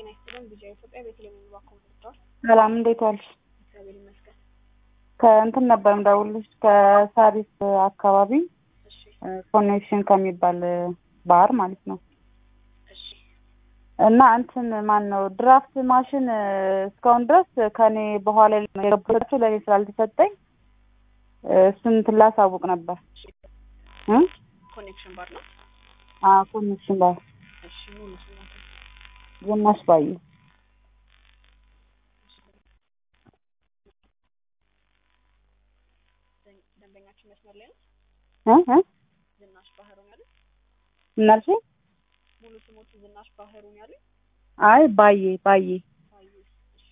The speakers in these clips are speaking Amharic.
ጤና ይስጥልን። ቪዲዮ ኢትዮጵያ ቤተልሔም የሚባል ኮምፒውተር ሰላም እንዴት ዋልሽ? እግዚአብሔር ይመስገን። ከእንትን ነበር የምደውልልሽ ከሳሪስ አካባቢ እሺ ኮኔክሽን ከሚባል ባር ማለት ነው። እሺ እና እንትን ማን ነው ድራፍት ማሽን እስካሁን ድረስ ከኔ በኋላ የገባቸው ለእኔ ስላልተሰጠኝ እሱን እንትን ላሳውቅ ነበር እ ኮኔክሽን ባር ነው። አዎ ኮኔክሽን ባር እሺ ሙሉ ስሞት ዝናሽ ባዩ ደንበኛችን መስመር ላይ ነው። እ እ ዝናሽ ባህሩን ያሉት እናልሽ ሙሉ ስሞቱ ዝናሽ ባህሩን ያሉት አይ ባዬ ባዬ ባዩ። እሺ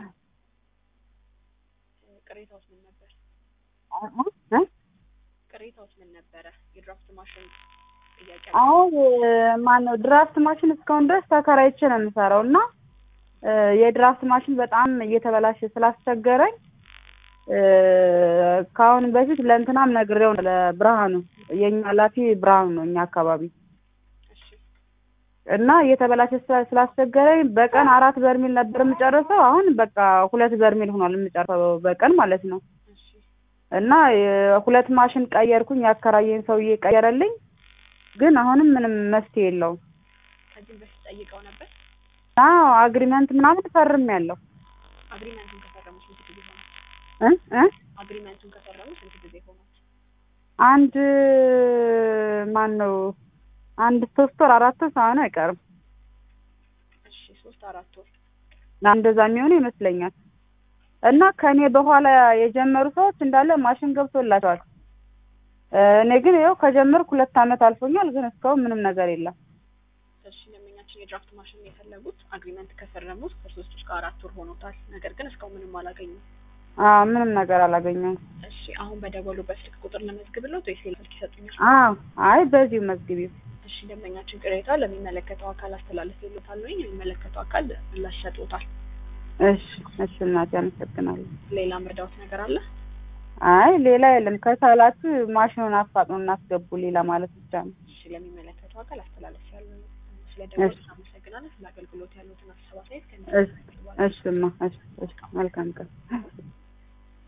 ቅሬታውስ ምን ነበር? እ ቅሬታውስ ምን ነበረ? የድራፍት ማሽን ጥያቄ አይ ማን ነው ድራፍት ማሽን እስካሁን ድረስ ተከራይቼ ነው የምሰራው እና እ የድራፍት ማሽን በጣም እየተበላሸ ስላስቸገረኝ እ ከአሁን በፊት ለእንትናም ነግሬው ነው ለብርሃኑ የኛ ኃላፊ ብርሃኑ ነው እኛ አካባቢ እሺ እና እየተበላሸ ስላ- ስላስቸገረኝ በቀን አራት በርሜል ነበር የምጨርሰው። አሁን በቃ ሁለት በርሜል ሆኗል የምጨርሰው በቀን ማለት ነው። እሺ እና የ- ሁለት ማሽን ቀየርኩኝ። ያከራየኝ ሰውዬ ቀየረልኝ። ግን አሁንም ምንም መፍትሄ የለውም። ከዚህም በፊት ጠይቀው ነበር። አዎ አግሪመንት ምናምን ፈርም ያለው አግሪመንቱን ከፈረሙ ስንት ጊዜ ሆነ? እ እ አግሪመንቱን ከፈረሙ ስንት ጊዜ ሆነ? አንድ ማን ነው አንድ ሶስት ወር አራት ወር ሳይሆን አይቀርም። እሺ ሶስት አራት ወር እንደዛ የሚሆኑ ይመስለኛል። እና ከኔ በኋላ የጀመሩ ሰዎች እንዳለ ማሽን ገብቶላቸዋል። እ እኔ ግን ይኸው ከጀመርኩ ሁለት ዓመት አልፎኛል። ግን እስካሁን ምንም ነገር የለም። እሺ ደንበኛችን የድራፍት ማሽን የፈለጉት አግሪመንት ከፈረሙት ከሶስት እስከ አራት ወር ሆኖታል። ነገር ግን እስካሁን ምንም አላገኙም። አዎ ምንም ነገር አላገኘሁም። እሺ አሁን በደወሉበት ስልክ ቁጥር ለመዝግብለት ወይስ ሌላ ስልክ ይሰጡኛል? አዎ አይ በዚሁ መዝግቢው። እሺ ደንበኛችን ቅሬታ ለሚመለከተው አካል አስተላለፍ ይሉታል ወይ የሚመለከተው አካል ምላሽ ሰጥቶታል። እሺ እሺ እናቴ አመሰግናለሁ። ሌላ መርዳዎት ነገር አለ? አይ ሌላ የለም። ከቻላችሁ ማሽኑን አፋጥኖ እናስገቡ ሌላ ማለት ብቻ ነው። እሺ ለሚመለከተው አካል አስተላለፍ ያሉ ስለ ደወሉ አመሰግናለሁ። ስለ አገልግሎት ያሉትን ሀሳብ አስተያየት እሺ እሺማ እሺ እሺ መልካም ቀን